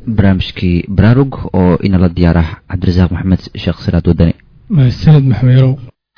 barnaamijkii baraarug oo inala diyaarah cabdirasaaq maxamed sheekh siraad wadani mahadsanid maxmeerow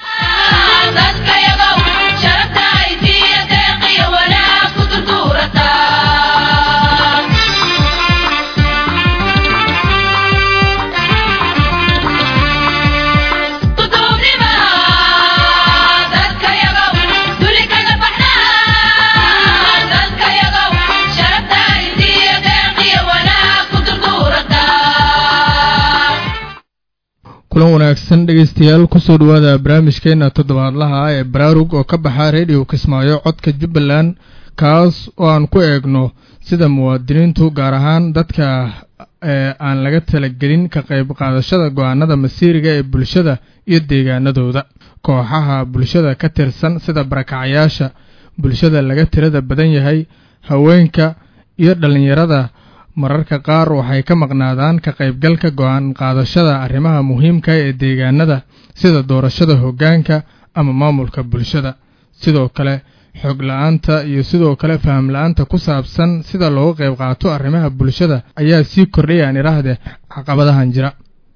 kulan wanaagsan dhegaystayaal kusoo dhowaada barnaamijkeena toddobaadlaha ah ee baraarug oo ka baxa redio kismaayo codka jubbaland kaas oo aan ku eegno sida muwaadiniintu gaar ahaan dadka ee aan laga talagelin ka qayb qaadashada go-aanada masiiriga ee bulshada iyo deegaanadooda kooxaha bulshada ka tirsan sida barakacayaasha bulshada laga tirada badan yahay haweenka iyo dhallinyarada mararka qaar waxay ka maqnaadaan ka qaybgalka go-aan qaadashada arrimaha muhiimka ee deegaanada sida doorashada hoggaanka ama maamulka bulshada sidoo kale xog la-aanta iyo sidoo kale faham la-aanta ku saabsan sida looga qayb qaato arrimaha bulshada ayaa sii kordhayaan idhaahde caqabadahan jira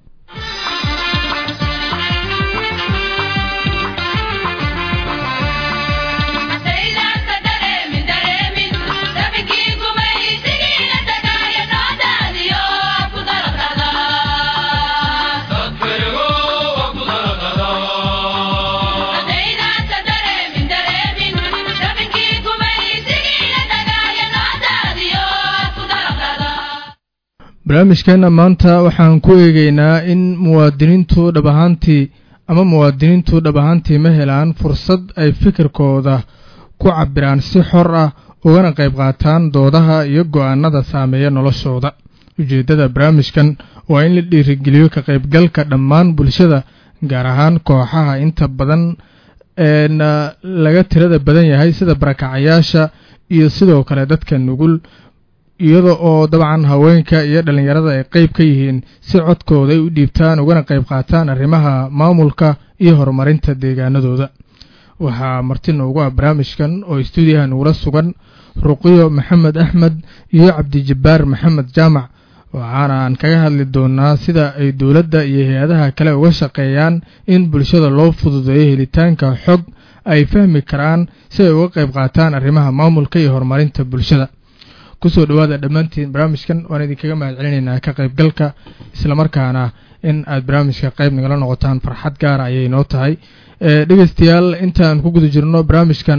barnaamijkeenna maanta waxaan ku eegeynaa in muwaadiniintu dhab ahaantii ama muwaadiniintu dhab ahaantii ma helaan fursad ay fikirkooda ku cabiraan si xor ah ugana qayb qaataan doodaha iyo go-aanada saameeya noloshooda ujeeddada barnaamijkan waa in la dhiirigeliyo ka qaybgalka dhammaan bulshada gaar ahaan kooxaha inta badan eena laga tirada badan yahay sida barakacayaasha iyo sidoo kale dadka nugul iyada oo dabcan haweenka iyo dhallinyarada ay qayb ka yihiin si codkooda ay u dhiibtaan ugana qayb qaataan arrimaha maamulka iyo horumarinta deegaanadooda waxaa marti noogu ah barnaamijkan oo istuudiyaha nugula sugan ruqiyo maxamed axmed iyo cabdijabbaar maxamed jaamac waxaana aan kaga hadli doonaa sida ay dowladda iyo hay-adaha kale uga shaqeeyaan in bulshada loo fududeeyo helitaanka xog ay fahmi karaan si ay uga qayb qaataan arrimaha maamulka iyo horumarinta bulshada kusoo dhowaada dhammaantiin barnaamijkan waan idinkaga mahad celinaynaa ka qaybgalka islamarkaana in aad barnaamijka qayb nagala noqotaan farxad gaara ayay noo tahay dhegeystayaal intaan ku guda jirno barnaamijkan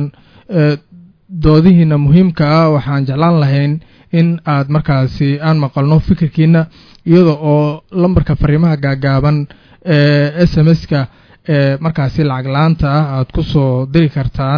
doodihiina muhiimka ah waxaan jeclaan lahayn in aad markaasi aan maqalno fikirkiina iyada oo lambarka fariimaha gaagaaban ee s m s-ka ee markaasi lacag la-aanta ah aad ku soo diri kartaan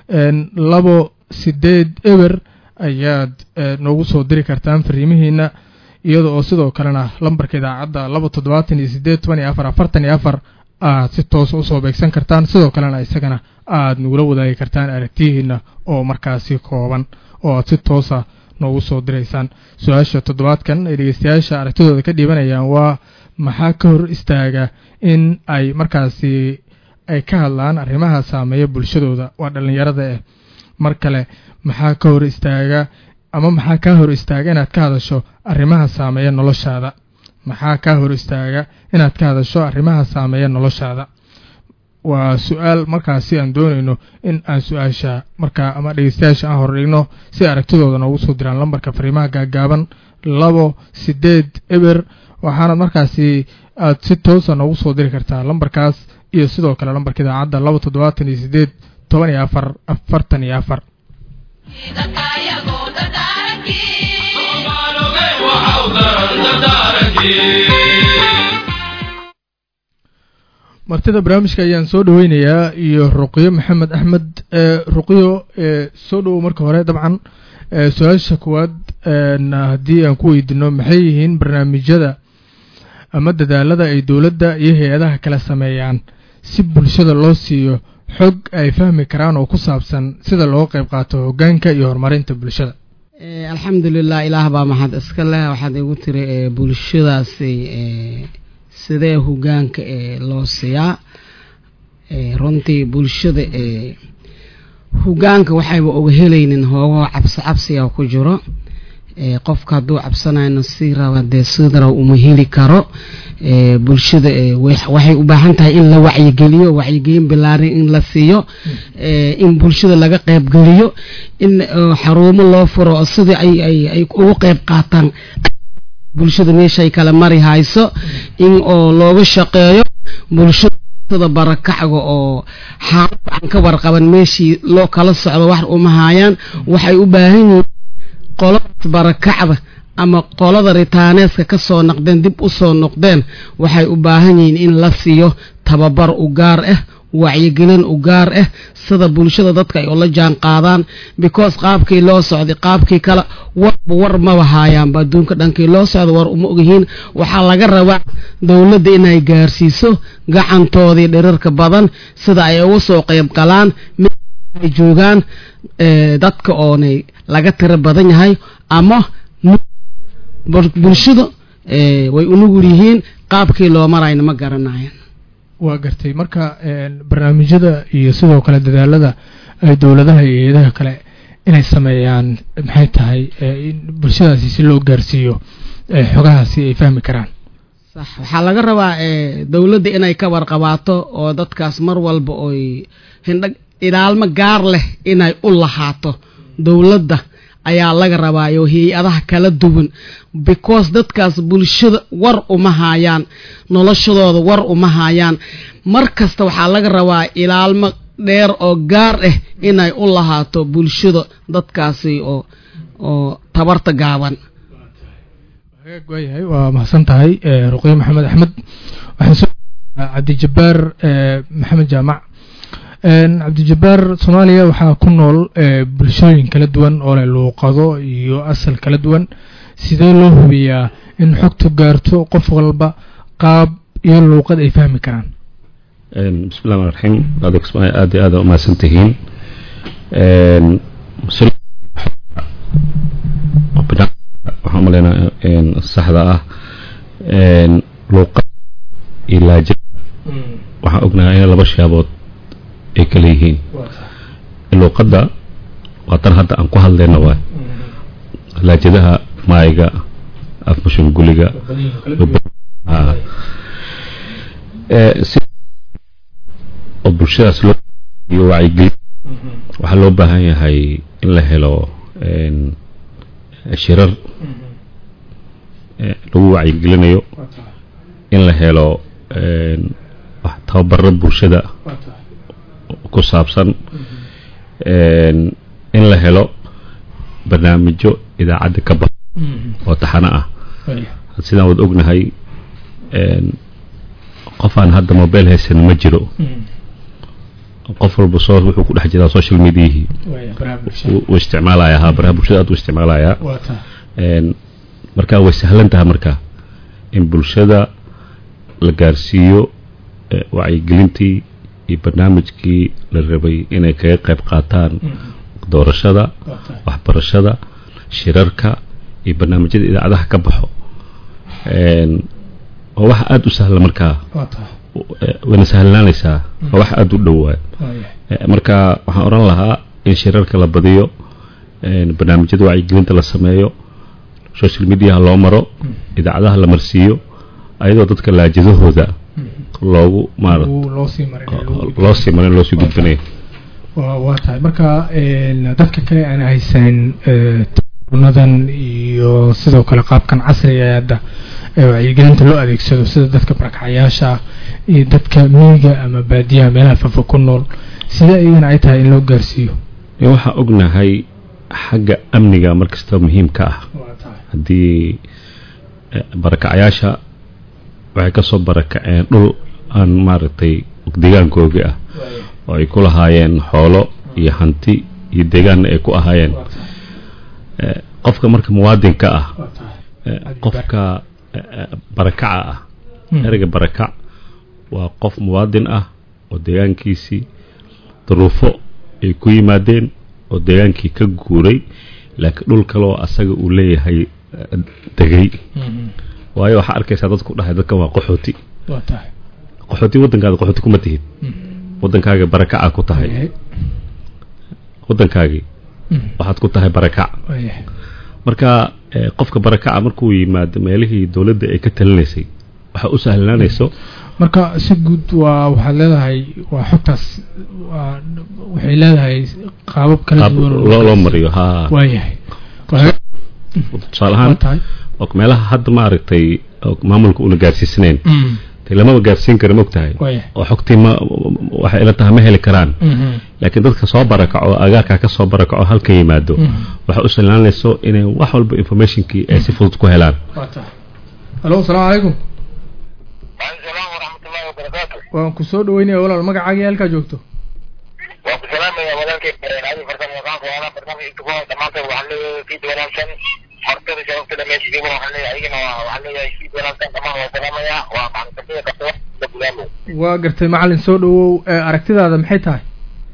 labo sideed eber ayaad noogu soo diri kartaan fariimihiina iyada oo sidoo kalena lambarka idaacadda laba toddobaatan iyo sideed toban iyo afar afartan iyo afar aad si toosa usoo beegsan kartaan sidoo kalena isagana aad nagula wadaagi kartaan aragtiyihiina oo markaasi kooban oo aad si toosa noogu soo diraysaan su-aasha toddobaadkan ay dhegeystayaasha aragtidooda ka dhiibanayaan waa maxaa ka hor istaaga in ay markaasi ay ka hadlaan arrimaha saameeya bulshadooda waa dhallinyarada eh mar kale maxaa ka hor istaaga ama maxaa kaa hor istaaga inaad ka hadasho arrimaha saameeya noloshaada maxaa kaa hor istaaga inaad ka hadasho arrimaha saameeya noloshaada waa su-aal markaasi aan doonayno in aan su-aasha markaa ama dhegeystayaasha aan hordhigno si aragtidooda noogu soo diraan lambarka fariimaha gaagaaban labo sideed eber waxaana markaasi aad si toosa noogu soo diri kartaa lambarkaas iyo sidoo kale lambarka idaacadda laba toddobaatan iyo sideed toban iyo afar afartan iyo afar martida barnaamijka ayaan soo dhaweynayaa iyo ruqyo maxamed axmed ruqyo soo dhowow marka hore dabcan su-aasha koowaad haddii aan ku weydiino maxay yihiin barnaamijyada ama dadaalada ay dowladda iyo hay-adaha kala sameeyaan si bulshada loo siiyo xog ay fahmi karaan oo ku saabsan sida loo qayb qaato hoggaanka iyo horumarinta bulshada alxamdulilah ilaah baa maxad iska leh waxaad igu tiri bulshadaasi sidee hoggaanka loo siiyaa runtii bulshada hoggaanka waxayba oga helaynin hoogoo cabsi cabsiga ku jiro qofka hadduu cabsanayno si raba dee sidara uma heli karo bulshada waxay u baahan tahay in la wacyigeliyo wacyigelin bilaarin in la siiyo in bulshada laga qeybgeliyo in xarumo loo furo oo sidii ay ugu qeyb qaataan bulshada meeshay kala mari hayso in oo looga shaqeeyo bulshada barakacga oo xaalad aan ka warqaban meeshii loo kala socdo wax uma hayaan waxay u baahan yihiin qoladaas barakacda ama qolada ritaaneeska ka soo noqdeen dib u soo noqdeen waxay u baahan yihiin in la siiyo tababar u gaar ah wacyigelin u gaar ah sida bulshada dadka ay ula jaan qaadaan because qaabkii loo socday qaabkii kale warba war maba haayaanba adduunka dhankii loo socda war uma ogyihiin waxaa laga rabaa dowladda inay gaarsiiso gacantoodii dhirirka badan sida ay uga soo qayb galaan ay joogaan dadka oonay laga tiro badan yahay ama bulshada way unugul yihiin qaabkii loo marayna ma garanayan waa gartay marka barnaamijyada iyo sidoo kale dadaalada ay dowladaha iyo eedaha kale inay sameeyaan maxay tahay in bulshadaasi si loo gaarsiiyo xogahaasi ay fahmi karaan sax waxaa laga rabaa dowladda inay ka warqabaato oo dadkaas mar walba oy hindha ilaalmo gaar leh inay u lahaato dowladda ayaa laga rabaa iyo hay-adaha kala duwan because dadkaas bulshada war uma haayaan noloshadooda war uma haayaan mar kasta waxaa laga rabaa ilaalmo dheer oo gaar ah inay u lahaato bulshada dadkaasi oo oo tabarta gaaban waayahay waa mahadsan tahay ruqyo maxamed axmed waxaan soo cabdijabaar maxamed jaamac cabdijabaar soomaaliya waxaa ku nool bulshooyin kala duwan oo leh luuqado iyo asal kala duwan sidee loo hubiyaa in xogtu gaarto qof walba qaab iyo luuqad ay fahmi karaan bismi llahi raxiim adeeg soomaaliya aad iyo aad u mahadsan tihiin waxaan umaleynaa saxda ah luuqad iyo laajad waxaan ognahay in laba shaabood ay kala yihiin luuqadda waa tan hadda aan ku hadlayna waay laajadaha maayiga afmashunguliga oo bulshadaas loo iyo wacyigelin waxaa loo baahan yahay in la helo shirar lagu wacyigelinayo in la helo tababaro bulshada ku saabsan in la helo barnaamijyo idaacadda ka bax oo taxano ah sidaan wad ognahay qof aan hadda mobile haysan ma jiro qof walba soo wuxuu ku dhex jiraa social mediahii uu isticmaalaya haa baraha bulshada aad u isticmaalayaa marka way sahlan tahay marka in bulshada la gaarsiiyo wacyigelintii iyo barnaamijkii la rabay inay kaga qayb qaataan doorashada waxbarashada shirarka iyo barnaamijyada idaacadaha ka baxo waa wax aada u sahla markaa wayna sahlanaanaysaa waa wax aada u dhowaa marka waxaan odhan lahaa in shirarka la badiyo barnaamijyada wacyigelinta la sameeyo social mediaha loo maro idaacadaha la marsiiyo ayadoo dadka laajadahooda loogu maara loo sii marin loo sii gudbinayo waa tahay marka dadka kale aan haysanin nadan iyo sidoo kale qaabkan casriga ee hadda wacyigelinta loo adeegsado sida dadka barakacayaasha iyo dadka miyiga ama baadiyaha meelaha fafa ku nool sida iyagana ay tahay in loo gaarsiiyo waxaa ognahay xagga amniga markasta muhiimka ah haddii barakacayaasha waxay ka soo barakaceen dhul aan maaragtay deegaankoogii ah oo ay ku lahaayeen xoolo iyo hanti iyo deegaanna ay ku ahaayeen qofka marka muwaadinka ah qofka barakaca ah ereyga barakac waa qof muwaadin ah oo deegaankiisii duruufo ay ku yimaadeen oo deegaankii ka guuray laakiin dhul kale oo asaga uu leeyahay degay waayo waxaa arkaysaa dadku dhahay dadkan waa qaxooti qaxooti waddankaada qaxooti kuma tihid waddankaaga barakaca ku tahay waddankaagii waxaad ku tahay barakac marka ee, qofka barakaca markuu yimaado meelihii dowladda ay ka talinaysay waxa u sahlanaanayso marka si guud waa waxaad leedahay waa xogtaas waa waxay leedahay qaabab kala qaab duwan oo loo loo gaarsiiyo. mariyo ha waayahay Waa- tusaale waa ahaan tahay oo meelaha hadda maaragtay oo maamulka una gaarsiisanayn Mm, dee lamaba gaarsiin kara mogtahay waayahay oo xogtii ma waxay ila tahay ma heli karaan Mhm, laakiin dadka soo barakaco agaarkaa ka soo barakaco halka yimaado mhm. waxay u sahlaanayso inay wax walba informationkii ay si fudud ku helaan waa tahay halo asalaamu calaykum salaam waraxmatullahi wabarakaatu waan ku soo dhaweynaya walaal magacaagii halkaa joogto waan ku salaamaya walaalkay adi farsamo yaqaanka waala barnaamij intuko dhammaantood waxaan leeyahay fiid wanaagsan martada sharaftada meesha jooga waxaan leeyahay adigana waa- waxaan leeyahay fiid wanaagsan dhammaan waa salaamaya waa macalinkasiya qabta da gudaamo waa gartay macalin soo dhawow ee aragtidaada maxay tahay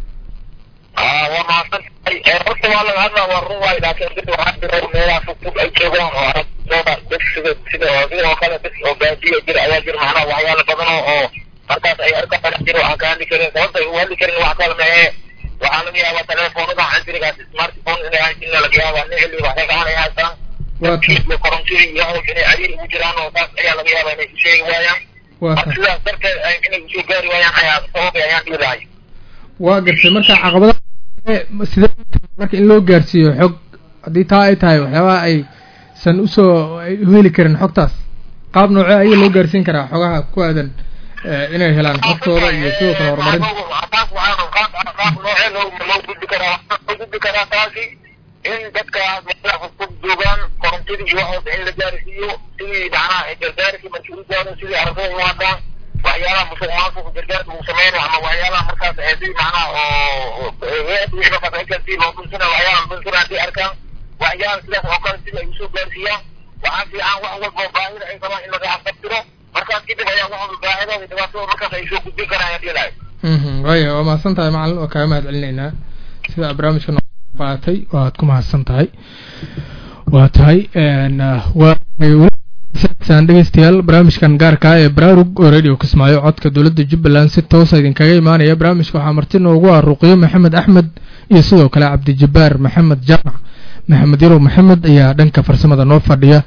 aa waa mahadsan tahay ee horta waa laga hadlaa waa run waay laakiin dad waxaa jira meelaha fogfog ay joogaan oo aragtooda dad sida sida oo sidoo kale dad oo gaadiya jira ayaa jira macnaha waxyaalo badan oo oo markaas ay arkaan jiro aan ka hadli karin sababta ay u hadli karin wax kale maahe waxaa laga yaabaa telefoonada casrigaas smartphone inay haysin laga yaabaa nicli waxay gacan ay haystaan waa tahay iyo korontida iyo hawsha inay cariir ugu jiraan oo taas ayaa laga yaabaa inay u sheegi waayaan waa marka tahay sidaas darteed ay- inay usoo gaari waayaan ayaa sababay ayaan dhihi lahay waa gartay marka caqabadaha sidee marka in loo gaarsiiyo xog haddii taa ay tahay waxyaabaha ay san usoo ay u heli karin xogtaas qaab noocee ayaa loo gaarsiin karaa xogaha ku aadan eh, inay helaan xogtooda iyo sidoo kale horumarinta taas waxaa qaab qaab noocee loo loo gudbi karaa waxaa loo gudbi karaa taasi in dadka meelaha fogfog joogaan korontadii iyo waxooda in la gaarsiiyo sidii macnaha ay gargaarkii markii u gaaro sidii ardada u hadlaan waxyaalaha musuq maasuqa gargaarka uu sameynayo ama waxyaalaha markaas ee sidii macnaha oo hay-adda wixii markaas ay gaarsiin loo dhunsana waxyaalaha dhunsana haddii arkaan waxyaalaha sidaas oo kale sidii ay usoo gaarsiiyaan waxaa fiican wax walba oo baahida ay qabaan in laga xaqabtiro markaas kadib ayaa wax walba baahidooda iyo dhibaatadooda markaas ay soo gudbin karaan ayaan dhihi lahay Mhm, waaya waa mahadsan tahay macalin waa kaaga mahad celinaynaa sida barnaamijka noo qaatay waad ku mahadsan tahay waa tahay n waa saan dhegeystayaal barnaamijkan gaarka ah ee baraarug oo radio kismaayo codka dowladda jubbaland si toosa idinkaga imaanaya barnaamijka waxaa marti noogu ah ruqyo maxamed axmed iyo sidoo kale cabdijabbaar maxamed jaamac maxamed yarow maxamed ayaa dhanka farsamada noo fadhiya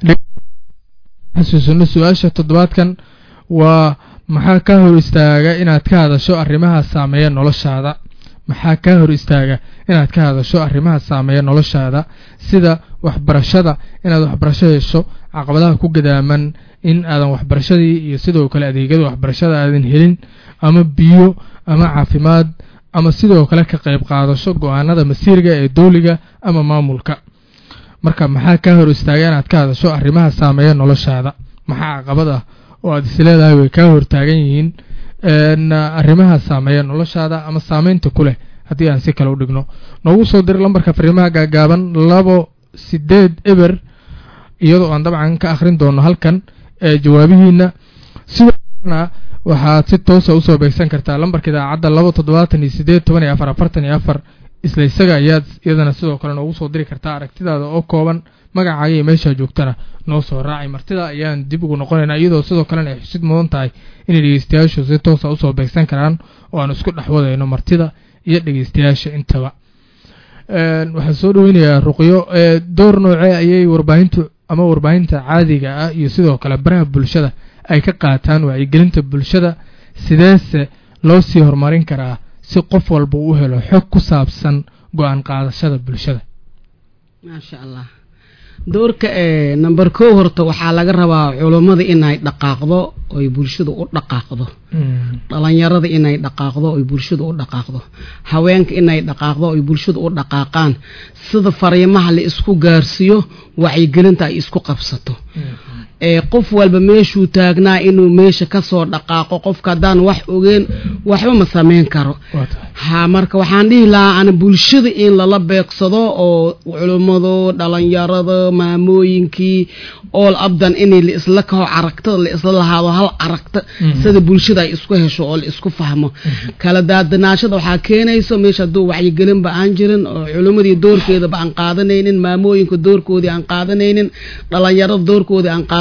xasuusino su-aasha toddobaadkan waa maxaa ka hor istaaga inaad ka hadasho arrimaha saameeya noloshaada maxaa ka hor istaaga inaad ka hadasho arrimaha saameeya noloshaada sida waxbarashada inaad waxbarasho hesho caqabadaha ku gadaaman in aadan waxbarashadii iyo sidoo kale adeegyada waxbarashada aadan helin ama biyo ama caafimaad ama sidoo kale ka qayb qaadasho go-aanada masiirga ee dowliga ama maamulka marka maxaa ka hor istaaga inaad ka hadasho arrimaha saameeya noloshaada maxaa caqabad ah oo aad isleedahay way kaa hortaagan yihiin n arrimaha saameeya noloshaada ama saameynta ku leh haddii aan si kale u dhigno noogu soo dir lambarka fariimaha gaagaaban labo sideed eber iyadoo aan dabcan ka akhrin doono halkan ee jawaabihiina sidoo kalena waxaad si toosa usoo beegsan kartaa lambarka idaacadda laba toddobaatan iyo sideed toban iyo afar afartan iyo afar isla isaga ayaad iyadana sidoo kale noogu soo diri kartaa aragtidaada oo kooban magacaaga iyo meeshaa joogtana noo soo raacay martida ayaan dib ugu noqonaynaa iyadoo sidoo kalena ay xusid mudan tahay inay dhegeystayaashu si toosa usoo beegsan karaan oo aan isku dhex wadayno martida iyo dhegeystayaasha intaba waxaan soo dhaweynayaa ruqyo door noocee ayay warbaahintu ama warbaahinta caadiga ah iyo sidoo kale baraha bulshada ay ka qaataan wacyigelinta bulshada sideese loo sii horumarin karaa si qof walba uu helo xog ku saabsan go-aan qaadashada bulshada maasha allah doorka ee number kow horta waxaa laga rabaa culummada inay dhaqaaqdo oy bulshada u dhaqaaqdo dhalinyarada inay dhaqaaqdo oy bulshada u dhaqaaqdo haweenka inay dhaqaaqdo oy bulshada u dhaqaaqaan sida fariimaha la isku gaarsiiyo wacyigelinta ay isku qabsato ee qof walba meeshuu taagnaa inuu meesha kasoo dhaqaaqo qofka haddaan wax ogeen waxba ma samayn karo ha marka waxaan dhihi lahaa ana bulshada in lala beegsado oo culummado dhalinyarada maamooyinkii ool abdan in la isla kaho aragtada la isla lahaado hal aragta sida bulshada ay isku hesho oo la isku fahmo kala daadanaashada waxaa keenayso meesha hadduu wacyigelinba aan jirin oo culummadii doorkeedaba aan qaadanaynin maamooyinka doorkoodii aan qaadanaynin dhalinyarada doorkoodii aan qaadan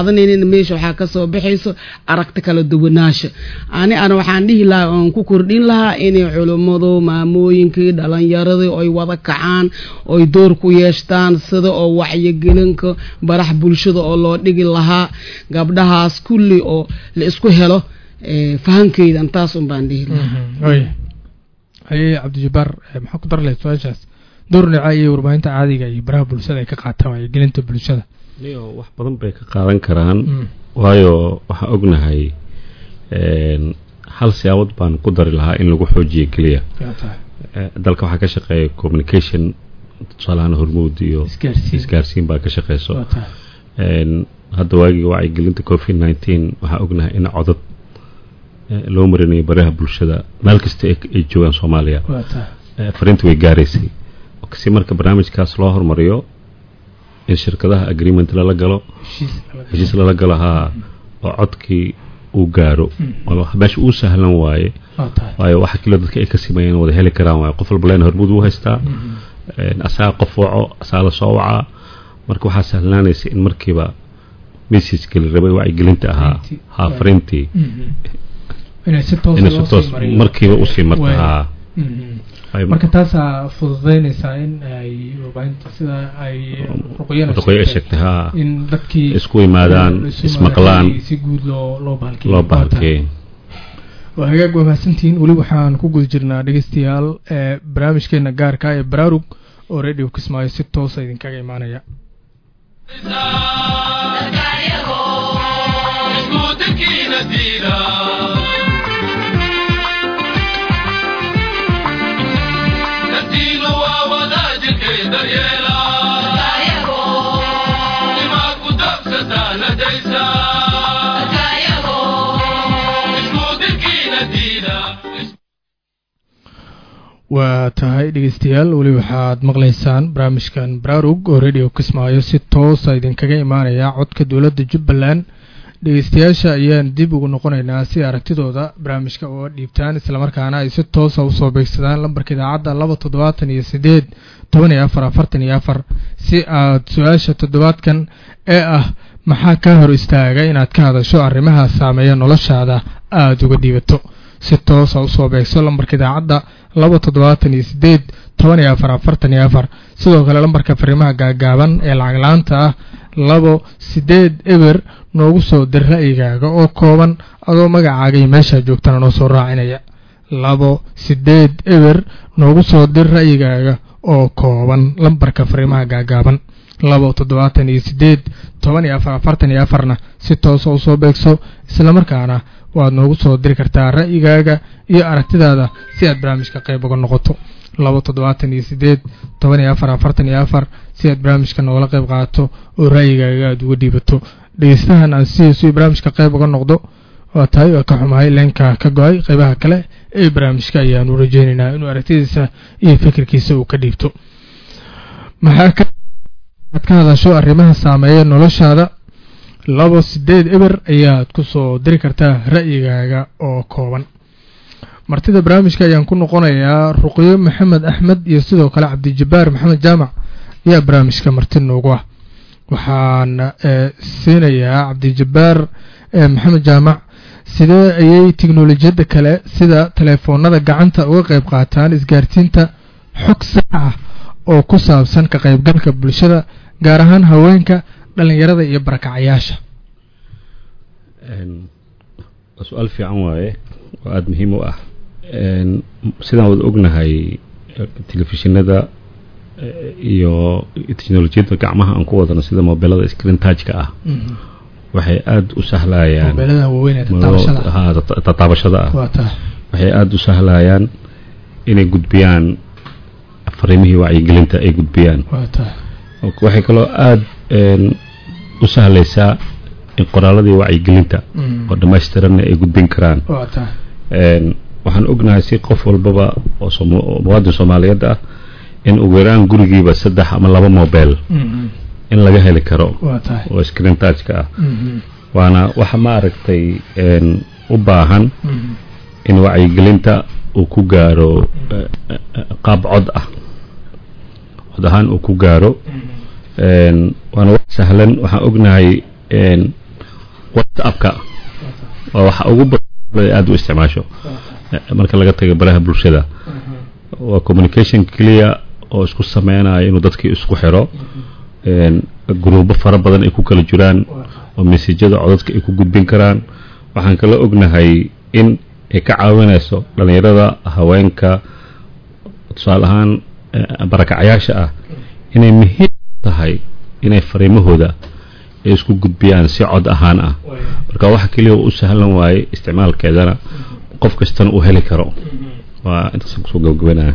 qaadanaynin meesha waxaa kasoo baxayso aragti kala duwanaansha ani ana waxaan dhihi lahaa oon ku kordhin lahaa inay culummadu maamooyinkii dhalinyaradii oy wada kacaan oy door ku yeeshtaan sida oo wacyigelinka barax bulshada oo loo dhigi lahaa gabdhahaas kulli oo la isku helo eh, fahankeydan taas un baan dhihi lahaa way haye cabdijabaar eh, maxaa ku dar lahayd su-aashaas door dhinaca iyo warbaahinta caadiga iyo baraha bulshada ay ka qaataan wacyigelinta bulshada niyo wax badan bay ka qaadan karaan Mm. waayo waxaan ognahay een, hal siyaabad baan ku dari lahaa in lagu xoojiyo keliya yaa tahay Eh, dalka waxaa ka shaqeeya communication tusaalahaan hormuud iyo isgaarsiin isgaarsiin baa ka shaqeyso waa tahay Een, hadda waagii wacyigelinta covid nineteen waxaa ognahay in codad eh, loo marinayo baraha bulshada meel kasta ay ay joogaan soomaaliya waa tahay Eh, fariinta way gaaraysay si marka barnaamijkaas loo hormariyo in shirkadaha agreement lala galo heshiis laga- heshiis lala galo haa oo codkii uu gaaro waa meesha uu sahlan waaye waa tahay waayo waxa kale dadka ay ka simeeyeen wada heli karaan waaye qof walba leen hormuud uu haystaa Een, asaga qof waco asaga la soo wacaa marka waxaa sahlanaanaysa in markiiba messageka la rabay wacyigelinta ahaa Fariintii. haa fariintii Mhm. inay si toos inay loo si toos sii mariyo. markiiba usii marta Waay. haa Mhm. Ay- marka taasaa fududeynaysaa in ay warbaahinta sida ay ruqyana ruqyo ay sheegtay haa in dadkii isku yimaadaan isu ismaqlaan yimaadaan, si guud loo loo bahalkiyo loo bahalkeeyo waa hagaag waa mahadsantihiin weli waxaan ku guda jirnaa dhegeystayaal ee barnaamijkeena gaarka ee baraarug oo radio kismaayo si toosa idinkaga imaanaya waa tahay dhegeystayaal weli waxaad maqlaysaan barnaamijkan baraarug oo radio kismaayo si toosa idinkaga imaanaya codka dowladda jubbaland dhegeystayaasha ayaan dib ugu noqonaynaa si aragtidooda barnaamijka uga dhiibtaan islamarkaana ay si toosa usoo beegsadaan lambarka idaacadda laba toddobaatan iyo sideed toban iyo afar afartan iyo afar si aad su-aasha toddobaadkan ee ah maxaa kaa hor istaaga inaad ka hadasho arrimaha saameeya noloshaada aada uga dhiibato si toosa usoo beegso lambarka idaacadda laba toddobaatan iyo sideed toban iyo afar afartan iyo afar sidoo kale lambarka fariimaha gaagaaban ee lacag la-aanta ah labo sideed eber noogu soo dir ra'yigaaga oo kooban adoo magacaaga iyo meeshaa joogtana noo soo raacinaya labo sideed eber noogu soo dir ra'yigaaga oo kooban lambarka fariimaha gaagaaban labo toddobaatan iyo sideed toban iyo afar afartan iyo afarna si toosa usoo beegso islamarkaana waad noogu soo diri kartaa ra'yigaaga iyo aragtidaada si aad barnaamijka qayb uga noqoto labo toddobaatan iyo sideed toban iyo afar afartan iyo afar si aad barnaamijka noogala qayb qaadato oo ra'yigaaga aada uga dhiibato dhegeystahan aan sidiisu barnaamijka qayb uga noqdo waa tahay waa ka xumahay leenka ka go-ay qaybaha kale ee barnaamijka ayaanu rajeynaynaa inuu aragtidiisa iyo fikirkiisa uu ka dhiibto maxaa ka aad ka hadasho arrimaha saameeya noloshaada labo sideed eber ayaad ku soo diri kartaa ra'yigaaga oo kooban martida barnaamijka ayaan ku noqonayaa ruqyo maxamed axmed iyo sidoo kale cabdijabaar maxamed jaamac ayaa barnaamijka marti noogu ah waxaan siinayaa cabdijabaar maxamed jaamac sidee ayay teknolojiyadda kale sida teleefoonada gacanta uga qayb qaataan isgaarsiinta xog sax ah oo ku saabsan ka qaybgalka bulshada gaar ahaan haweenka dhalinyarada iyo barakacayaasha waa su-aal fiican waaye oo aada muhiim u ah sidaan wada ognahay telefishinada iyo teknolojiyadda gacmaha aan ku wadano sida mobilada screen tajka ah waxay aada u sahlayaan mobeelada waaweyn ee tataabashada ha tataabashada ah waa taa waxay aada u sahlayaan inay gudbiyaan fariimihii wacyigelinta ay gudbiyaan waa taa waxay kaloo aada u sahlaysaa in qoraaladii wacyigelinta oo dhamaystiranna ay gudbin karaan waa taa waxaan ognahay si qof walbaba oo soom- oo muwaadin soomaaliyeed ah in ugu yaraan gurigiiba saddex ama laba mobile in laga heli karo waa tahay oo screen touchka ah waana waxa ma aragtay u baahan in wacyigelinta uu ku gaaro eh, eh, qaab cod ah cod ahaan uu ku gaaro waana wax sahlan waxaan ognahay whatsappka waa waxa ugu badan aada u isticmaasho marka laga tago baraha bulshada waa communication clear oo isku sameynayo inuu dadkii isku xiro gruubo fara badan ay ku kala jiraan oo mesajada codadka ay ku gudbin karaan waxaan kala ognahay in ay ka caawinayso dhallinyarada haweenka tusaale ahaan barakacayaasha ah inay muhiim tahay inay fariimahooda ay isku gudbiyaan si cod ahaan ah marka waxa keliya u sahlan waaye isticmaalkeedana qof kastana uu heli karo waa intaasaan kusoo gabagabanaya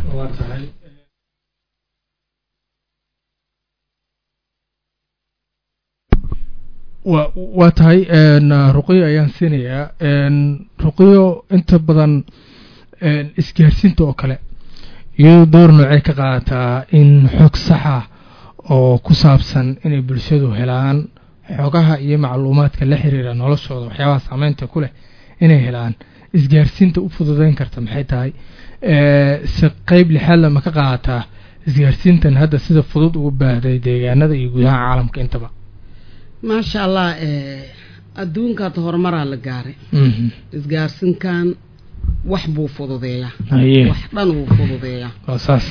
wa waa tahay ruqiyo ayaan siinayaa ruqiyo inta badan isgaarsiinta oo kale iyadoo door noocey ka qaadataa in xog saxa oo ku saabsan inay bulshadu helaan xogaha iyo macluumaadka la xiriira noloshooda waxyaabaha saameynta ku leh inay helaan isgaarsiinta u fududeyn karta maxay tahay si qeyb lixaadla ma ka qaadataa isgaarsiintan hadda sida fudud ugu baahday deegaanada iyo gudaha caalamka intaba maasha allah adduunkaad horumaraa la gaaray isgaarsinkan wax buu fududeeyaa haye wax dhan wuu fududeeyaa waa saas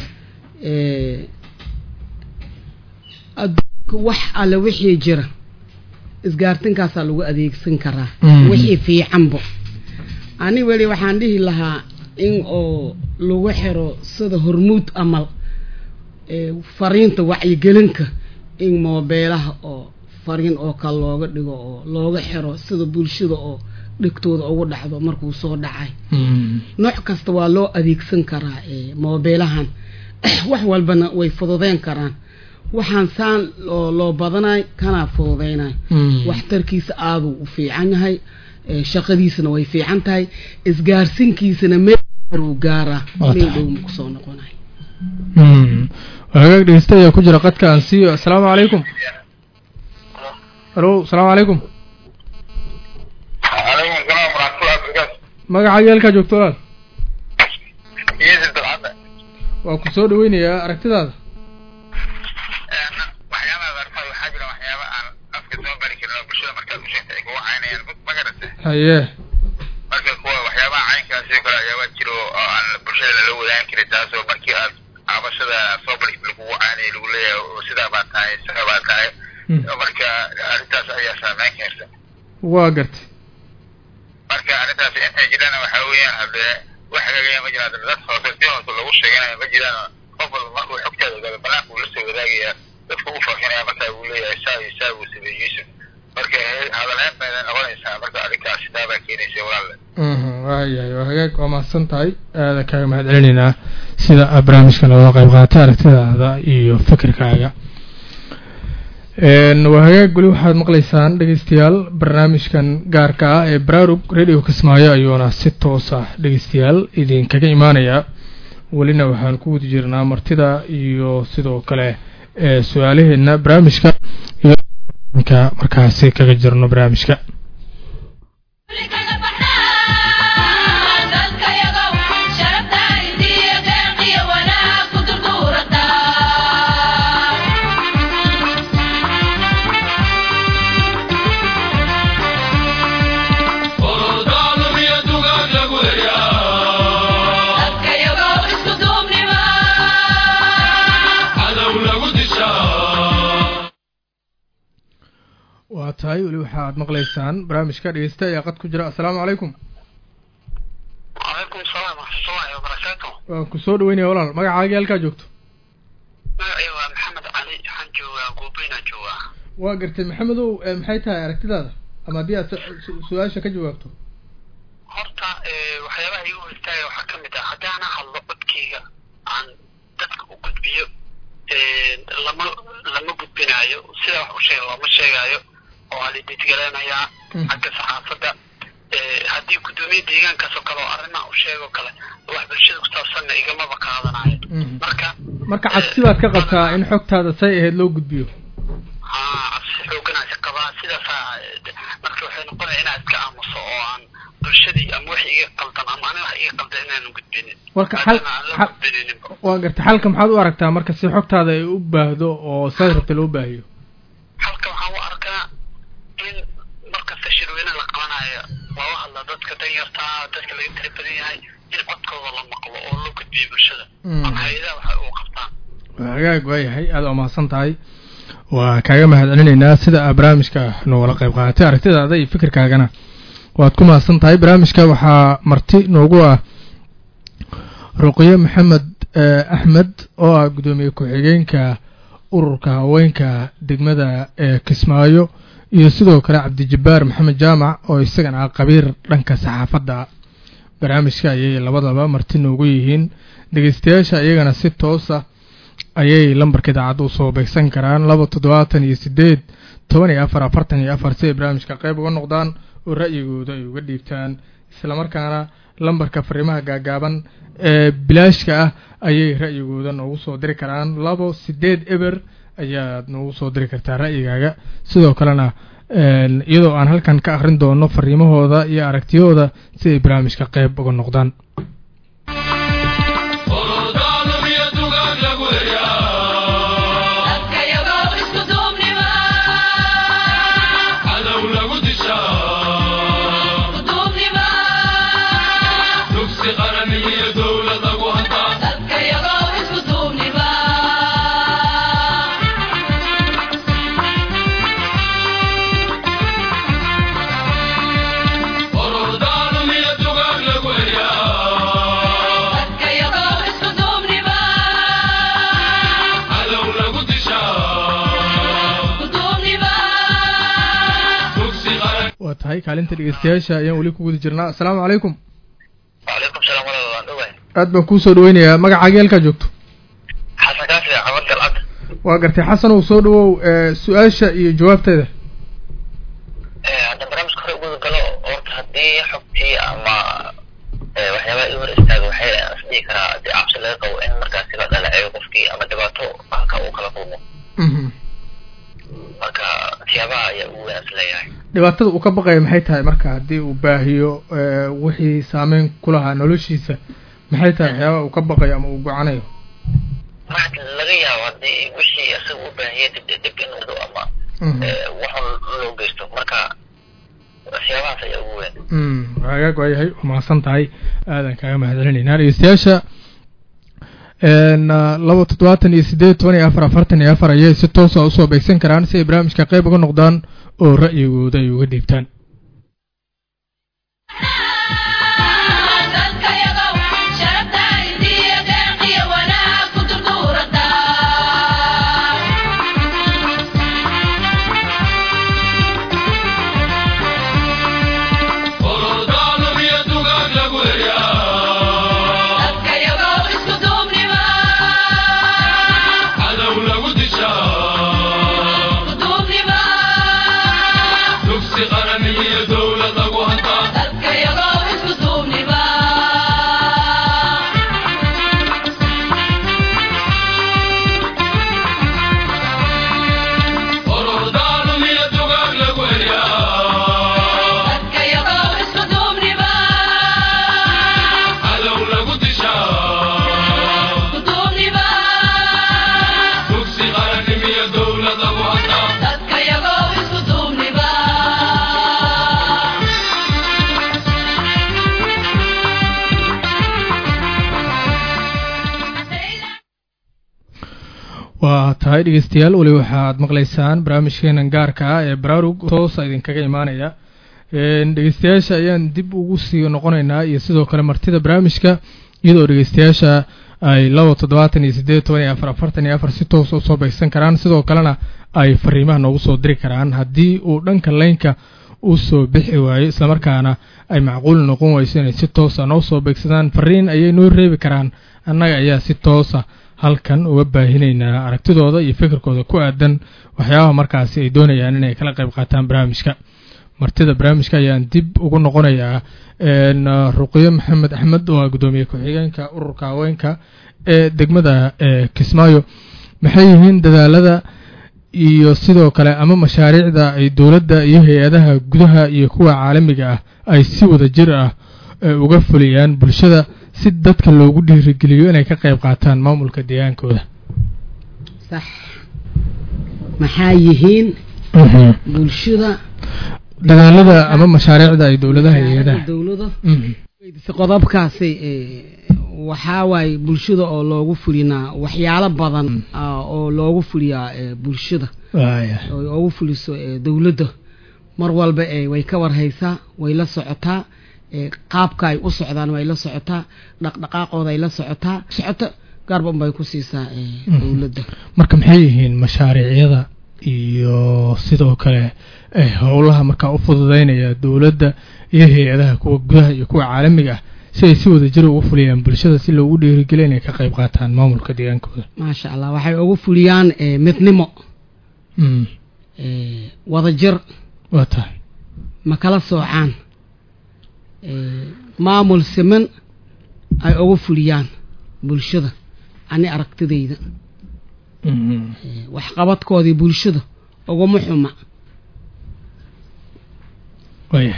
adduunka wax alle wixii jira isgaarsinkaasaa lagu adeegsan karaa Mhm. wixii fiicanbo ani weli waxaan dhihi lahaa in oo lagu xiro sida hormuud amal ee fariinta wacyigelinka in moobeelaha oo fariin oo kale looga dhigo oo looga xiro sida bulshada oo dhigtooda ugu dhacdo markuu soo dhacay nooc kasta waa loo adeegsan karaa ee moobeelahan wax walbana way fududeyn karaan waxaan saan loo loo badanay kanaa fududeynay waxtarkiisa aaduu u fiican yahay ee shaqadiisana way fiican tahay isgaarsinkiisana meel uu gaaraa Waa meel tahay. dhow ku soo noqonay hagaag dhegeysta ayaa ku jira qadka aan siiyo assalaamu calaykum alo asalaamu calaykum calaykum asalaam waraxmatullahi wabarakaatu magacaaga halkaa joogto walaal yeesir dalcadda waa ku soo dhaweynayaa aragtidaada waxyaabaha qaarkood waxaa jira waxyaaba aan afka soo bari karin oo bulshada markaad u sheegtay ay kugu caynayaan ma garata haye marka kuwa waxyaabaha caynkaas oo kale ayaaba jiro oo aan bulshada lala wadaan karin taasoo markii aad cabashada soo bari lagugu caynaya lagu leeyahay oo sidaa baa tahay sidaa baa tahay marka arrintaas ayaa saameyn karta waa gartay marka arrintaas intay jiraan waxaa weeyaan haddee wax hagaagaya ma jiraan dad hoose si hoose lagu sheeganayo ma jiraan qof walba markuu xogtaada ogaado banaanka uu la soo wadaagaya dadku u faafinaya markaa uu leeyahay saa iyo saa uu sameeyey yuusuf marka hadalhayn bayna noqonaysaa marka arrintaas sidaa baa keenaysa walaalle waayahay waa hagaag waa mahadsan tahay aada kaaga mahad celinaynaa sida aad barnaamijkan looga qayb qaatay aragtidaada iyo fikirkaaga Een, waa hagaag weli waxaad maqlaysaan dhegeystayaal barnaamijkan gaarka ah ee baraarug radio kismaayo ayuuna si toos ah dhegeystayaal idinkaga imaanaya welina waxaan ku wadi jirnaa martida iyo sidoo kale ee su-aalaheena barnaamijka iyo ka markaasi kaga jirno barnaamijka waa tahay weli waxaad maqlaysaan barnaamijka dhegeysta ayaa qad ku jira assalaamu calaykum calaykum salaam waraxmatullahi wabarakaatu waan ku soo dhaweynaya walaal magacaagii halkaa joogto magacayga waa maxamed cali waxaan joogaa goobeynaan joogaa waa gartay maxamedow ee maxay tahay aragtidaada ama haddii aad su- su- su-aasha ka jawaabto horta waxyaabaha igu hortaaya waxaa ka mid ah haddaana hadlo codkeyga aan dadka u gudbiyo lama lama gudbinaayo sida wax u sheega looma sheegaayo oo waa la didgareynayaa Mm. xagga saxaafadda haddii guddoomiye deegaankaas oo kale oo arrimaha u sheego kale wax bulshada ku saabsanna igamaba qaadanayo Mhm. marka marka cabsi baad ka qabtaa in xogtaada say ahayd loo gudbiyo haa cabsi xooganaasi qabaa sidaasaa eh, marka waxay noqonaya inaa iska aamuso oo aan bulshadii ama wax iga qaldan ama aniga wax iga qaldan inaanan gudbinin Marka xal- maadaama aan la xal- gudbinininba waa gartay xalka maxaad u aragtaa marka si xogtaada ay u baahdo oo saad rabta loo baahiyo halka waxaan u arkaa in markasta shir shirweyne la qabanayo looga hadla dadka danyartaa dadka laga tira badan yahay in codkooda la maqlo oo loo gudbiyo bulshada ama hay-adaha waxay ugu qabtaan hagaag waayahay aada u mahadsan tahay waa kaaga mahadcelinaynaa sida aa barnaamijka noogala qayb qaadatay aragtidaada iyo fikirkaagana waad ku mahadsan tahay barnaamijka waxaa marti noogu ah ruqyo maxamed axmed oo ah guddoomiye ku-xigeenka ururka haweenka degmada ee kismaayo iyo sidoo kale cabdijabbaar maxamed jaamac oo isagana ah qabiir dhanka saxaafadda barnaamijka ayay labadaba marti noogu yihiin dhegeystayaasha iyagana si toosa ayay lambarka idaacadda usoo beegsan karaan laba toddobaatan iyo sideed toban iyo afar afartan iyo afar si ay barnaamijka qayb uga noqdaan oo ra'yigooda ay uga dhiibtaan islamarkaana lambarka fariimaha gaagaaban ee bilaashka ah ayay ra'yigooda noogu soo diri karaan labo sideed eber ayaad noogu soo diri kartaa ra'yigaaga sidoo kalena iyadoo aan halkan ka akhrin doono fariimahooda iyo aragtiyahooda si ay barnaamijka qayb uga noqdaan waa tahay kaalinta dhegeystayaasha ayaan weli ku guda jirnaa assalaamu calaykum wacalaykum salaam walaal waan dhowahay aad baan kuu soo dhaweynayaa magacaaga halkaa joogto xasan kaafi cabad galcad waa gartay xasan uu soo dhawow su-aasha iyo jawaabteeda hadda barnaamijka hore uguda galo horta haddii xogtii ama waxyaabaha i hor istaaga waxay isdhihi karaa haddii cabsi laga qabo in markaasi la dhalaceeyo qofkii ama dhibaato halka uu kala kulmo marka siyaabaha ayaa ugu weyn is leeyahay dhibaatada uu ka baqaya maxay tahay marka haddii uu baahiyo wixii saameyn ku lahaa noloshiisa maxay tahay waxyaabaha uu ka baqayo ama uu gocanayo maxa laga yaabo haddii wixii isaga u baahiya dib dib in wado ama waxun loo geysto marka siyaabahaas ayaa ugu weyn hagaag waayahay waa mahadsan tahay aadan kaaga mahadcelinaynaa dhegeystayaasha laba toddobaatan iyo sideed toban iyo afar afartan iyo afar ayay si toosa usoo beegsan karaan si ay barnaamijka qayb uga noqdaan oo ra'yigooda ay uga dhiibtaan waa tahay dhegeystayaal weli waxaad maqlaysaan barnaamijkeenan gaarka ah ee baraarug toosa idinkaga imaanaya dhegeystayaasha ayaan dib ugu sii noqonaynaa iyo sidoo kale martida barnaamijka iyadoo dhegeystayaasha ay laba toddobaatan iyo siddeed toban iyo afar afartan iyo afar si toosa usoo beegsan karaan sidoo kalena ay fariimaha noogu soo diri karaan haddii uu dhanka laynka u soo bixi waayo islamarkaana ay macquul noqon wayso inay si toosa noo soo beegsadaan fariin ayay noo reebi karaan annaga ayaa si toosa halkan uga baahinaynaa aragtidooda iyo fikirkooda ku aadan waxyaabaha markaasi ay doonayaan inay kala qayb qaataan barnaamijka martida barnaamijka ayaan dib ugu noqonayaa ruqyo maxamed axmed oo ah guddoomiye ku-xigeenka ururka haweenka ee degmada kismaayo maxay yihiin dadaalada iyo sidoo kale ama mashaariicda ay dowladda iyo hay-adaha gudaha iyo kuwa caalamiga ah ay si wada jir ah uga fuliyaan bulshada si dadka loogu dhiirigeliyo inay ka qayb qaataan maamulka deegaankooda sax maxaa yihiin bulshada dagaalada ama mashaariicda ay dowladaha iyo hay-adaha dowlada Mhm. weydise qodobkaasi ee, waxaa waaye bulshada oo loogu fulinaa waxyaalo badan ah, oo loogu fuliyaa ee, bulshada waaya oo ugu fuliso ee, dowladda mar walba ee, way ka warhaysaa way la socotaa ee, qaabka ay u socdaan way la socotaa dhaqdhaqaaqooda ay la socotaa socoto gaarban bay ku siisaa ee, Mhm. dowladda marka maxay yihiin mashaariicyada iyo sidoo kale eh, howlaha markaa u fududeynaya dowladda iyo hay-adaha kuwa gudaha iyo kuwa caalamiga ah si ay si wada jir ugu fuliyaan bulshada si loogu dhiirigeliyo inay ka qayb qaataan maamulka deegaankooda maasha allah waxay ugu fuliyaan ee, midnimo Mm, ee, wadajir waa tahay ma kala soocaan ee, maamul siman ay ugu fuliyaan bulshada ani aragtidayda Mhm. ee, waxqabadkoodii bulshada uguma xuma waaya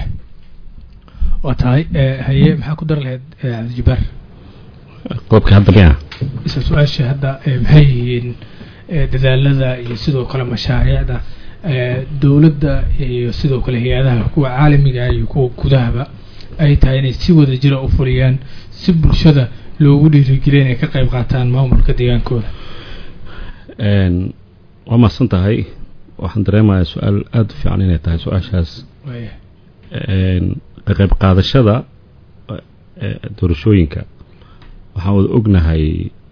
waa tahay eh, haye maxaa ku dar lahayd eh, cabdijabaar qodobka hadda miya isla su-aasha hadda eh, maxay yihiin eh, dadaalada iyo sidoo kale mashaariicda eh, dowladda iyo sidoo kale hay-adaha kuwa caalamiga ah iyo kuwa gudahaba ay tahay inay si wada jira u fuliyaan si bulshada loogu dhiirigeliyo inay ka qayb qaataan maamulka deegaankooda Een, waa mahadsan tahay waxaan dareemayaa su-aal aada u fiican inay tahay su-aashaas waaya een, ka qayb qaadashada eh, doorashooyinka waxaan wada ognahay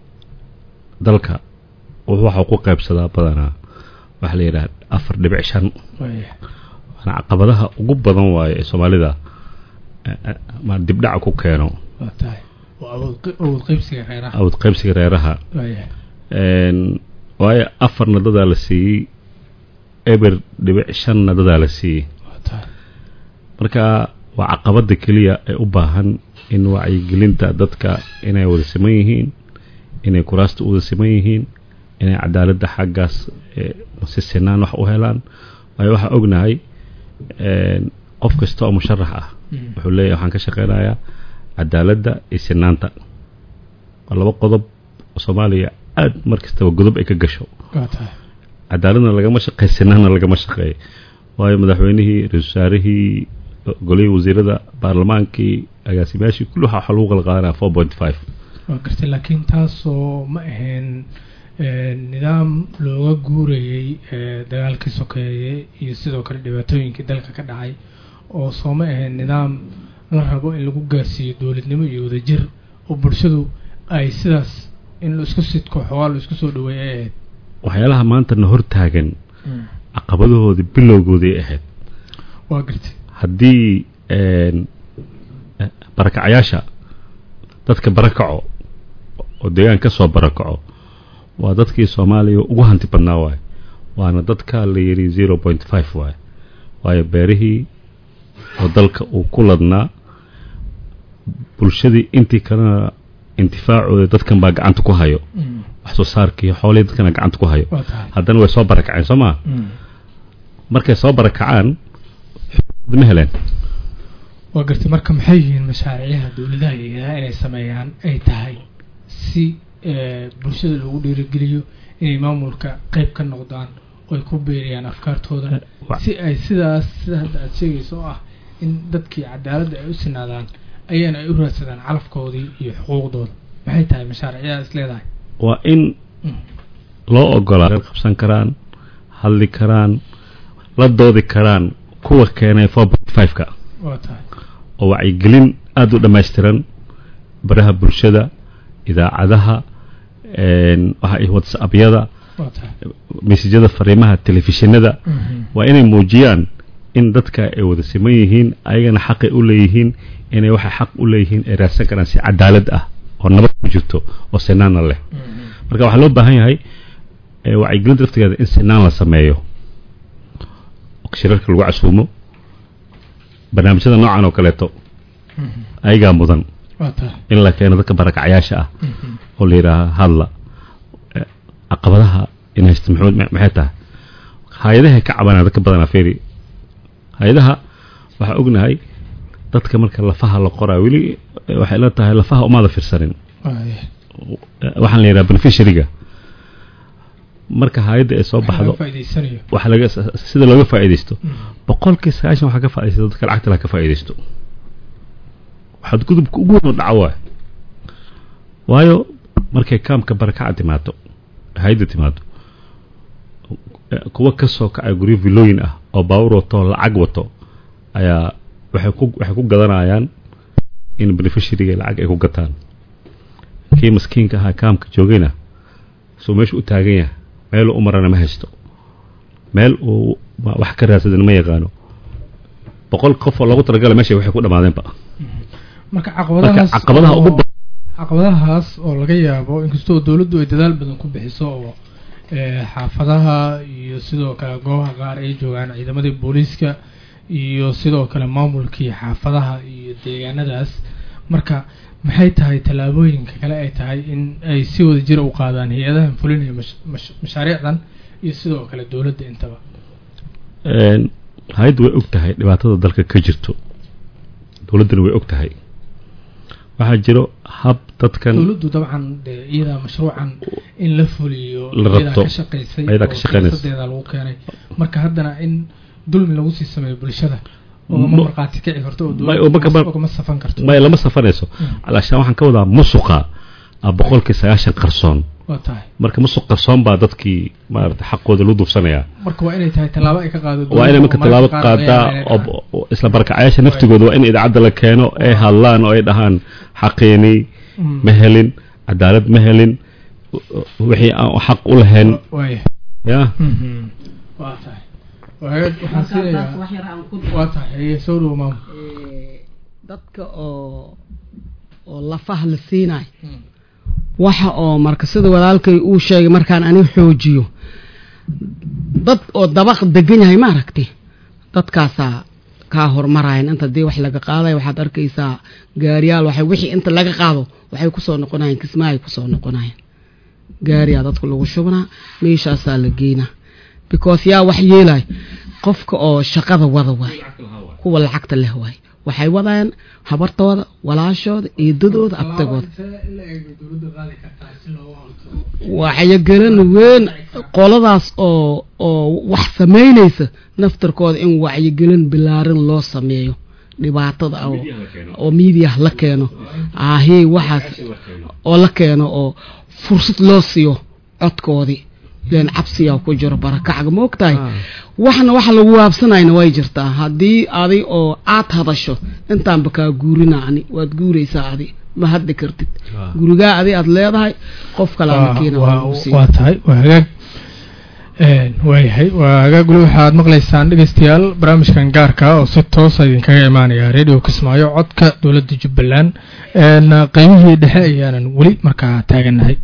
dalka wuxuu waxa ku qaybsadaa badanaa waxaa la yidhaha afar dhibic shan waaya waana caqabadaha ugu badan waaye ee soomaalida eh, eh, ma dibdhaca ku keeno waa tahay waa awood qe- awood qaybsiga reeraha awad qaybsiga reeraha waaya Een, waayo afarna dadaa la siiyey eber dhibic shanna dadaa la siiyey waa tahay marka waa caqabada keliya ee u baahan in wacyigelinta dadka inay wada siman yihiin inay kuraasta u wada siman yihiin inay cadaaladda xaggaas eh, si sinaan wax u helaan waayo waxaa ognahay een, qof kasta oo musharax ah Mm. wuxuu leeyahay waxaan ka shaqeynayaa cadaaladda iyo sinaanta waa laba qodob oo soomaaliya aad mar kastaba godob ay ka gasho waa tahay cadaaladna lagama shaqeey sinaanna lagama shaqeey waayo madaxweynihii ra-iisul wasaarihii golihii wasiirada baarlamaankii agaasimayaashii kulli waxa waxaa lagu kala qaadanaya four point five waa gartay laakiin taasoo ma ahayn eh, nidaam looga guurayey eh, dagaalkii sokeeye iyo sidoo kale dhibaatooyinkii dalka ka dhacay oo soo ma ahayn nidaam la rabo in lagu gaarsiiyo dowladnimo iyo wadajir oo bulshadu ay sidaas in la isku sidko xoogaa la isku soo dhaweey ay ahayd waxyaalaha maanta na hortaagan caqabadahoodii bilowgoodii ahayd waa gartay haddii een, eh, barakacayaasha dadka barakaco oo deegaan ka soo barakaco waa dadkii soomaaliya ugu hanti badnaa waaye waana dadka la yidhi zero point five waaye waayo beerihii oo dalka uu ku ladnaa bulshadii intii kalena intifaacooda dadkan baa gacanta ku hayo wax soo saarkii xoolihii dadkana gacanta ku hayo waa tahay haddana way soo barakaceen soo maa Mm. markay soo barakacaan xuquuqdii ma heleen waa gartay marka maxay yihiin mashaariicyaha dowladaha iyo hayadaha inay sameeyaan ay tahay si eh, bulshada loogu dhiirigeliyo inay maamulka qayb ka noqdaan oo ay ku beeriyaan afkaartooda wa- si ay sidaas sida hadda aada sheegayso oo ah in dadkii cadaaladda ay u sinaadaan ayana ay u raadsadaan calafkoodii iyo xuquuqdooda maxay tahay mashaariicyadas leedahay waa in Mm. loo ogolaa qabsan karaan hadli karaan la doodi karaan kuwa keenay four point five-ka waa tahay oo wacyigelin aada u dhammaystiran baraha bulshada idaacadaha een, waxa ay whatsappyada waa tahay mesajyada fariimaha telefishinada Mhm. waa inay muujiyaan in dadka ay wada siman yihiin ayagana xaqay u leeyihiin inay waxay xaq u leeyihiin ay raadsan karaan si cadaalad ah oo nabad ku jirto oo sinaana leh Mhm. marka waxaa loo baahan yahay eh, wacyigelinta laftigeeda in sinaan la sameeyo oo shirarka lagu casuumo barnaamijyada noocan oo kaleeto Mhm. ayagaa mudan waa tahay in la keeno dadka barakacayaasha ah Mhm. oo la yidhaaha hadla Eh, caqabadaha in haysta muxuu- ma- maxay tahay hay-adahay ka cabanaa dadka badanaa feeri hay-adaha waxaa ognahay dadka marka lafaha la qoraa weli eh, waxay la tahay lafaha umaada firsanin Waaya. waxaan la yidhaha beneficiaryga marka hay-adda ay soo Waxa baxdo laga faa'iidaysanayo waxa laga sida looga faa'iidaysto boqolkii sagaashan waxaa ka faa'iidaysta dadka lacagta laha ka faa'iidaysto waxaad gudubka ugu weyn oo dhaco waay waayo markay kaamka barakaca timaado hay-adda timaado eh, kuwa ka soo kacay guryo villooyin ah oo baawur wato oo lacag wato ayaa waxay ku waxay ku gadanayaan in beneficiaryga lacag ay ku gataan kii maskiinka ahaa kaamka joogayna soo meeshu u taagan yahay meel u marana ma haysto meel uu wa- wax ka raadsadan ma yaqaano boqol qof oo loogu talagala meesha waxay ku dhamaadeenba marka marka caqabadahaas caqabadaha ugu oo- badan caqabadahaas oo laga yaabo inkastoo dowladdu ay dadaal badan ku bixiso oo eh, xaafadaha iyo sidoo kale goobaha qaar ay joogaan ciidamadii booliiska iyo sidoo kale maamulkii xaafadaha iyo deegaanadaas marka maxay tahay tallaabooyinka kale ay tahay in ay si wada jira u qaadaan hay-adahan fulinaya mash- mash- mashaariicdan iyo sidoo kale dowladda intaba Een, hay-addu way og tahay dhibaatada dalka ka jirto dowladdana way og tahay waxaa jiro hab dadkan dowladdu dabcan dee iyadaa mashruucan in la fuliyo La iyadaa rabto. ka shaqaysay Iyadaa ka oo shaqaynaysa. siyaasadeeda lagu keenay marka haddana in dulmi lagu sii sameeyo bulshada Ma- ogama markhaati kici karto oo Ma- oo marka dowladda mar- ogama safan karto may lama safanayso alaashaan waxaan ka wadaa musuqa ah boqolkii sagaashan qarsoon waa tahay marka musuq qarsoon baa dadkii maarata xaqooda lagu duubsanayaa marka waa inay tahay tallaabo ay ka qaado waa inay marka dowladda oo tallaabo mararka qaar qaadaa laga yaabo inay oo oo isla barakacayaasha naftigooda waa in idaacadda la keeno ay hadlaan oo ay dhahaan xaqiini Mm. ma helin cadaalad ma helin wixii aan xaq u lahayn dhacaan. waaya ya Mhm. waa tahay Waa- waxaan siinayaa wax yar aan ku waa tahay haye soo dhowo maam Eh, dadka oo oo lafaha la siinayo waxa oo marka sida walaalkay uu sheegay markaan ani xoojiyo dad oo dabaq degan yahay ma aragti dadkaasaa kaa hormarayan inta dii wax laga qaadayo waxaad arkaysaa gaariyaal waxay wixii inta laga qaado waxay kusoo noqonayaan kismaahay kusoo noqonayaan gaariyaa dadku lagu shubnaa meeshaasaa la geynaa because yaa wax yeelay qofka oo shaqada wada waay kuwa lacagta leh waay waxay wadayaan habartooda walaashooda eedadooda abtagooda wacyigelin weyn qoladaas oo oo wax samaynaysa naftarkooda in wacyigelin bilaaran loo sameeyo dhibaatada oo oo miidiyaha la keeno ahii waxaas oo la keeno oo fursad loo siiyo codkoodii ileen cabsiyaa ku jiro barakacga ma ogtahay waxna waxa lagu waabsanayna way jirtaa haddii adi oo aad hadasho intaanba kaa guurina ani waad guuraysaa adi ma hadli kartid gurigaa adi aad leedahay qof kalaa keena waa lagu siiyo. waa tahay waa hagaag Een, waayahay waa hagaag weli waxaad maqlaysaan dhegeystayaal barnaamijkan gaarka ah oo si toosa idinkaga imaanaya radio kismaayo codka dowladda jubbaland Een, qeybihii dhexe ayaanan weli markaa taaganahay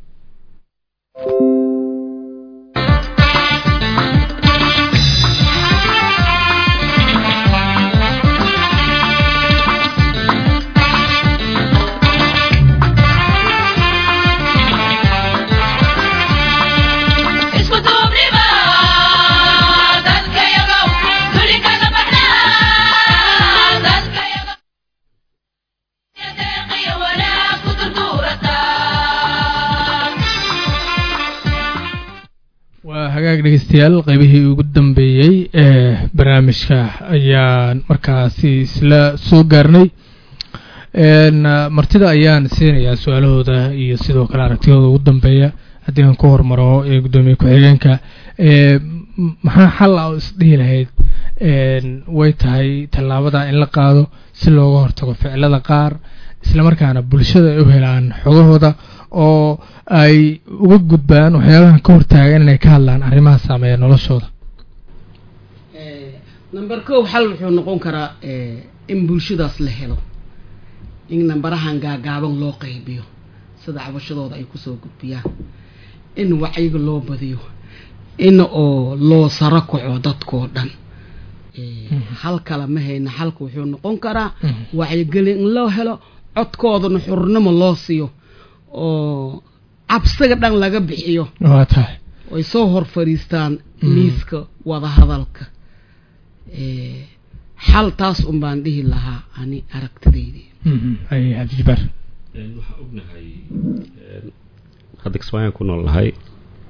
isku duubniba dadkayagow duli kaga baxnaa dadkayagow deeqiyo wanaag ku durduurataa waa hagaag dhegeystayaal qeybihii ugu dambeeyey ee barnaamijka ayaan markaasi isla soo gaarnay Een, ah, martida ayaan siinayaa su-aalahooda iyo sidoo kale aragtiyahooda ugu dambeeya haddii aan ku hormaro ee guddoomiye ku-xigeenka ee m- maxaa xal ah oo isdhihi lahayd Een, way tahay tallaabada in la qaado si looga hortago ficilada qaar islamarkaana bulshada ay u helaan xogahooda oo ay uga gudbaan waxyaabahan ka hortaagan inay ka hadlaan arrimaha saameeya noloshooda Eh, number kow xal wuxuu noqon karaa eh, in bulshadaas la helo in nambarahan gaagaaban loo qaybiyo sida cabashadooda ay kusoo gudbiyaan in wacyiga loo badiyo in oo loo saro kaco dadkoo dhan Eh, hal kale ma hayna xalka wuxuu noqon karaa Mhm. wacyigelin in loo helo codkoodana xurnimo loo siiyo oo cabsiga dhan laga bixiyo waa tahay ay soo hor fadhiistaan Mm. miiska wadahadalka Eh, xal taas un baan dhihi lahaa ani aragtidaydii Mhm. ay cabdijibaar waxaan ognahay hadda kismaayaan ku nool nahay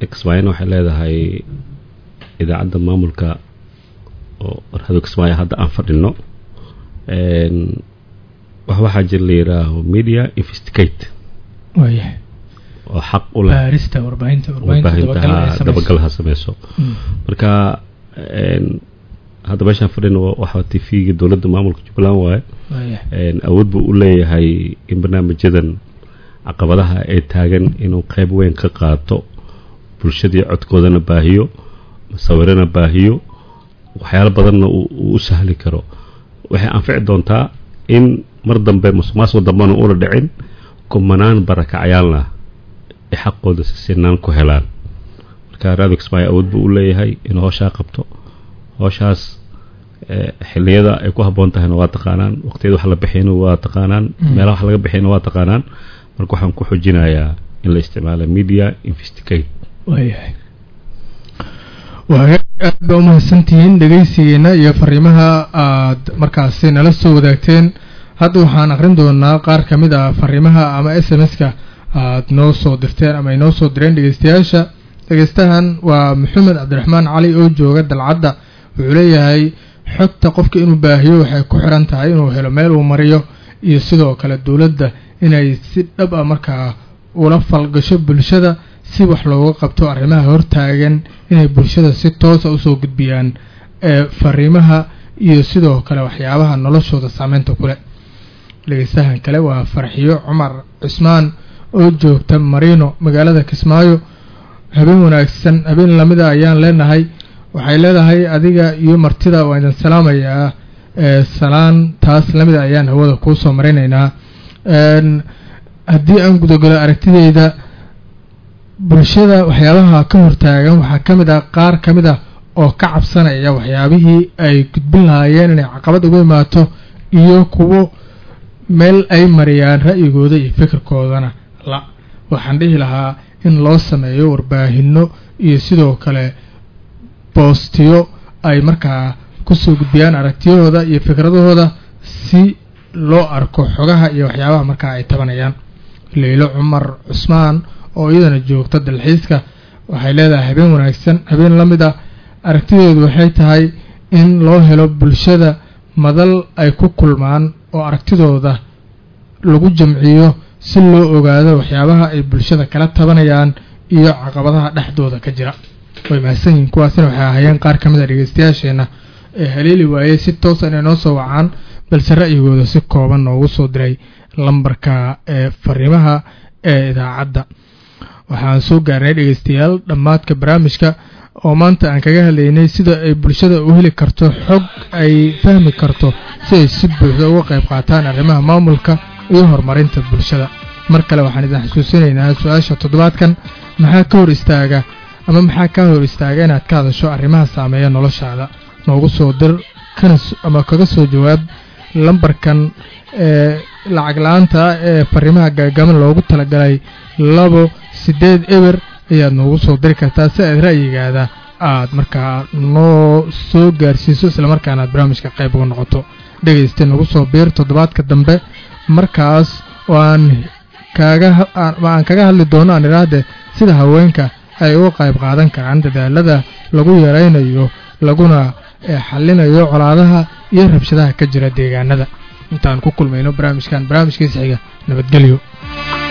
kismaayona waxay leedahay idaacadda maamulka oo radio kismaayo hadda aan fadhino Een, wax waxaa jira la yidhaaho media investigate waayahay oo xaq u leh baarista warbaahinta warbaahinta dabagal ay warbaahinta samayso. dabagal ha sameyso Mm. marka een, hadda meeshaan fadhino waxaa t v-ga dowladda maamulka jubbaland waaye waayahay Een, awood buu u leeyahay in barnaamijyadan caqabadaha ee taagan inuu qayb weyn ka qaato bulshadii codkoodana baahiyo sawirana baahiyo waxyaalo badanna uu uu u sahli karo waxay anfici doontaa in mar dambe musuqmaasuq dambena una dhicin kumanaan barakacayaalna ay xaqooda si sinaan ku helaan marka radio kismaayo awood buu u leeyahay inuu howshaa qabto howshaas eh, xilliyada ay ku habboon tahayna waa taqaanaan waqtiyada wax la bixiyana waa taqaanaan Mm. meelaha wax laga bixiyana waa taqaanaan marka waxaan ku xojinayaa in la isticmaalo media investigate waayahay waa aad baa umahadsantihiin dhegaysigeena iyo fariimaha aad markaasi nala soo wadaagteen hadda waxaan aqrin doonaa qaar ka mid ah fariimaha ama s m s-ka aad noo soo dirteen ama ay noo soo direen dhegaystayaasha dhegaystahan waa maxamed cabdiraxmaan cali oo jooga dalcadda wuxuu leeyahay xogta qofka inuu baahiyo waxay ku xiran tahay inuu helo meel uu mariyo iyo sidoo kale dowladda inay si dhab ah markaa ula falgasho bulshada si wax looga qabto arrimaha hortaagan inay bulshada si toosa usoo gudbiyaan ee fariimaha iyo sidoo kale waxyaabaha noloshooda saameynta ku leh dhegeystahan kale waa farxiyo cumar cismaan oo joogta marino magaalada kismaayo habeen wanaagsan habeen lamida ayaan leenahay waxay leedahay adiga iyo martida waa idin salaamayaa ee salaan taas lamida ayaan hawada kuu soo marinaynaa Een, haddii aan gudagalo aragtideyda bulshada waxyaabaha ka hortaagan waxaa ka mid ah qaar ka mid ah oo ka cabsanaya waxyaabihii ay gudbin lahaayeen inay caqabad uga imaato iyo kuwo meel ay mariyaan ra'yigooda iyo fikirkoodana la waxaan dhihi lahaa in loo sameeyo warbaahinno iyo sidoo kale boostiyo ay markaa kusoo gudbiyaan aragtiyahooda iyo fikradahooda si loo arko xogaha iyo waxyaabaha markaa ay tabanayaan leylo cumar cusmaan oo iyadana joogta dalxiiska waxay leedahay habeen wanaagsan habeen la mid ah aragtideedu waxay tahay in loo helo bulshada madal ay ku kulmaan oo aragtidooda lagu jamciyo si loo ogaado waxyaabaha ay bulshada kala tabanayaan iyo caqabadaha dhexdooda ka jira way mahadsan yihiin kuwaasina waxay ahaayeen qaar ka mid a dhegeystayaasheenna ee haleeli waayey si toosa inay noo soo wacaan balse ra'yigooda si kooban noogu soo diray lambarka ee fariimaha ee idaacadda waxaan soo gaarnay dhegeystayaal dhammaadka barnaamijka oo maanta aan kaga hadlaynay sida ay bulshada u heli karto xog ay fahmi karto si ay si buuxda uga qayb qaataan arrimaha maamulka iyo horumarinta bulshada mar kale waxaan idin xusuusinaynaa su-aasha toddobaadkan maxaa ka hor istaaga ama maxaa ka hor istaaga inaad ka hadasho arrimaha saameeya noloshaada noogu soo dir kana s- ama kaga soo jawaab lambarkan ee lacag la-aanta ah ee fariimaha gaagaban loogu talagalay labo siddeed eber ayaad noogu soo diri kartaa si aad ra'yigaada aad markaa noo soo gaarsiiso islamarkaana aad barnaamijka qayb uga noqoto dhegaysta nagu soo biir toddobaadka dambe markaas oo aan kaaga ha- aan ma aan kaga hadli doono aan idhaahde sida haweenka ay uga qayb qaadan karaan dadaalada lagu yaraynayo laguna eh, xallinayo colaadaha iyo rabshadaha ka jira deegaanada intaan ku kulmayno barnaamijkan barnaamijkiisa xiga nabadgelyo